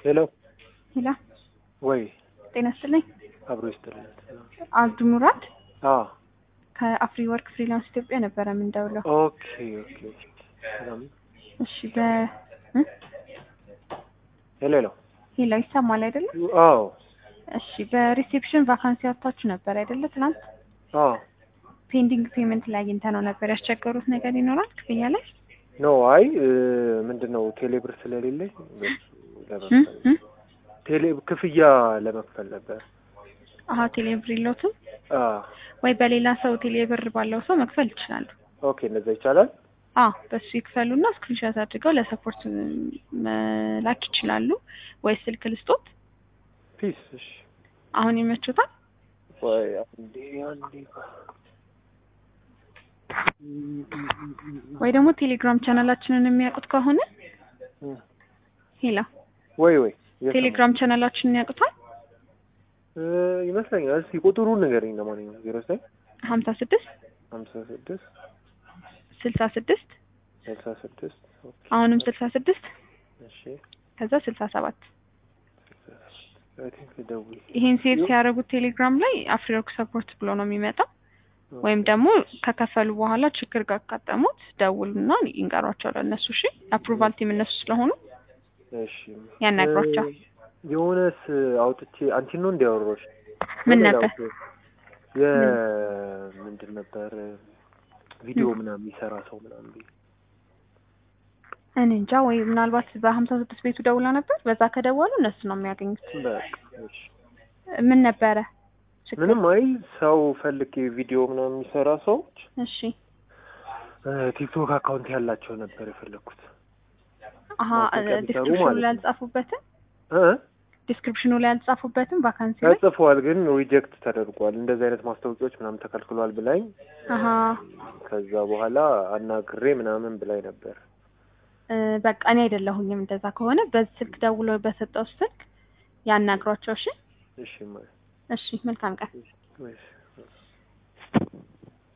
ሄሎ ሄላ ወይ ጤና ይስጥልኝ። አብሮ ይስጥልን። አብዱ ሙራድ አዎ ከአፍሪ ወርክ ፍሪላንስ ኢትዮጵያ ነበረ የምንደውለው። ኦኬ ኦኬ ሰላም እሺ በ እ? ሄሎ ሄሎ ሄላ ይሰማል አይደለ? አዎ እሺ በሪሴፕሽን ቫካንሲ አውጥታችሁ ነበር አይደለ? ትናንት አዎ ፔንዲንግ ፔመንት ላይ አግኝተ ነው ነበር። ያስቸገሩት ነገር ይኖራል ክፍያ ላይ ኖ አይ ምንድን ነው ቴሌብር ስለሌለኝ በሱ እ? ለመክፈል እ? ቴሌ ክፍያ ለመክፈል ነበር። አሀ ቴሌብር የለውትም አ ወይ በሌላ ሰው ቴሌብር ባለው ሰው መክፈል ይችላሉ። ኦኬ እንደዛ ይቻላል። አ በሱ ይክፈሉና ስክሪንሾት አድርገው ለሰፖርት መላክ ይችላሉ። ወይ ስልክ ልስጦት ፒስ እሺ አሁን ይመቹታል። ወይ አንዴ አንዴ ወይ ደግሞ ቴሌግራም ቻናላችንን የሚያውቁት ከሆነ እ፣ ሄላ ወይ ወይ የሰማሁ። ቴሌግራም ቻናላችንን ያውቁታል። እ፣ ይመስለኛል። እስኪ ቁጥሩን ንገረኝ። ለማንኛውም ዜሮ ዘጠኝ ሀምሳ ስድስት ሀምሳ ስድስት ስልሳ ስድስት ስልሳ ስድስት አሁንም ስልሳ ስድስት እሺ ከዛ ስልሳ ሰባት አይ ቲንክ ደውል ይሄን ሴቭ ሲያደርጉት ቴሌግራም ላይ አፍሪወርክ ሰፖርት ብሎ ነው የሚመጣው። ወይም ደግሞ ከከፈሉ በኋላ ችግር ካጋጠሙት ደውሉና ይንገሯቸው ለእነሱ። እሺ አፕሩቫል ቲም እነሱ ስለሆኑ እሺ ያናግሯቸው። እ፣ የሆነስ አውጥቼ አንቺን ነው እንዲያወራሽ ምን ነበር? የምንድን ነበር ቪዲዮ ምናምን የሚሰራ ሰው ምናምን ብዬ እኔ እንጃ ወይ ምናልባት በሀምሳ ስድስት ቤቱ ደውላ ነበር። በዛ ከደወሉ እነሱ ነው የሚያገኙት። በቃ እሺ። ምን ነበረ ችግር? ምንም አይ ሰው ፈልጌ ቪዲዮ ምናምን የሚሰራ ሰዎች እሺ እ፣ ቲክቶክ አካውንት ያላቸው ነበር የፈለግኩት አሀ ማስታወቂያ ቢሰሩ ዲስክሪፕሽኑ ማለት ላይ ነው። አልጻፉበትም። እ ዲስክሪፕሽኑ ላይ አልጻፉበትም ቫካንሲ ላይ ተጽፏል ግን ሪጀክት ተደርጓል። እንደዚህ አይነት ማስታወቂያዎች ምናምን ተከልክሏል ብላኝ አሀ ከዛ በኋላ አናግሬ ምናምን ብላኝ ነበር። እ፣ በቃ እኔ አይደለሁኝም። እንደዛ ከሆነ በዚህ ስልክ ደውሎ በሰጠው ስልክ ያናግሯቸው። እሺ እሺ ማለት እሺ፣ መልካም ቀን። እሺ